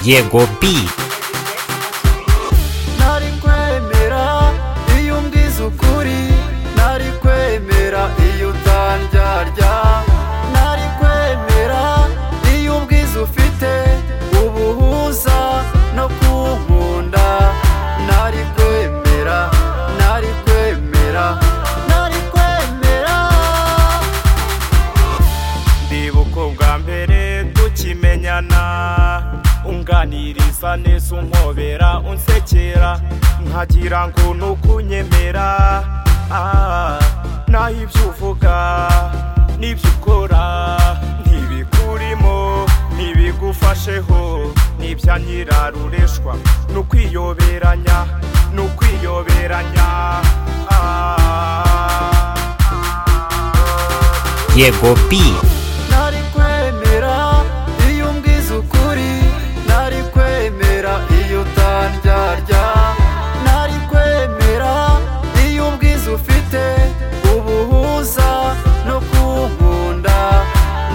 Diego B. ntari kwemera iyo umbwiza ukuri ntari kwemera iyo utandyarya ntari kwemera iyo ubwiza ufite ubuhuza no kunkunda ntari kwemera ntari kwemera ntari kwemera ndibuka ubwa mbere tukimenyana unganiriza neza unkobera unsekera nkagira ngo nukunyemera ah, naho ibyo uvuga n'ibyo ukora ntibikurimo ntibigufasheho n'ibyanyirarureshwa ni ukwiyoberanya ni ukwiyoberanya ah. Diego B. ntari kwemera iyo umbwiza ukuri ntari kwemera iyo utandyarya ntari kwemera iyo ubwiza ufite ubuhuza no kunkunda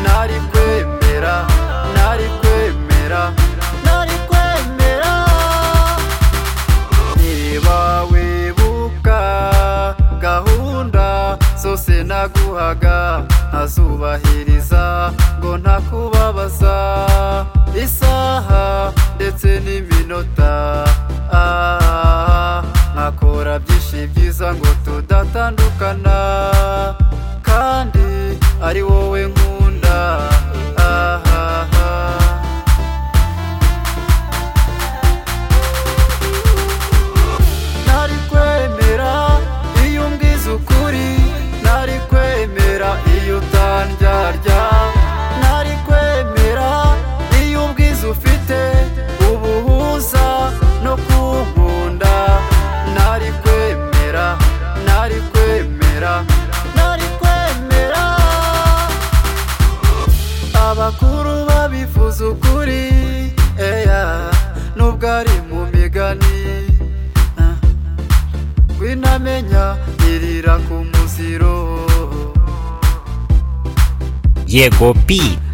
ntari kwemera ntari kwemera ntari kwemera niba wibuka gahunda zose naguhaga ntazubahiriza ngo ntakubabaza isaha ndetse n'iminota ah, nkakora byinshi byiza ngo tudatandukana kandi ari wowe nkunda ah, ah, ah. ntari kwemera iyo umbwiza ukuri ntari kwemera iyo utandyarya ntari kwemera iyo ubwiza ufite ubuhuza no kunkunda ntari kwemera ntari kwemera ntari kwemera abakuru babifuza ukuri eya nubwo ari mu migani ah, winamenya irira ku muziro Diego B.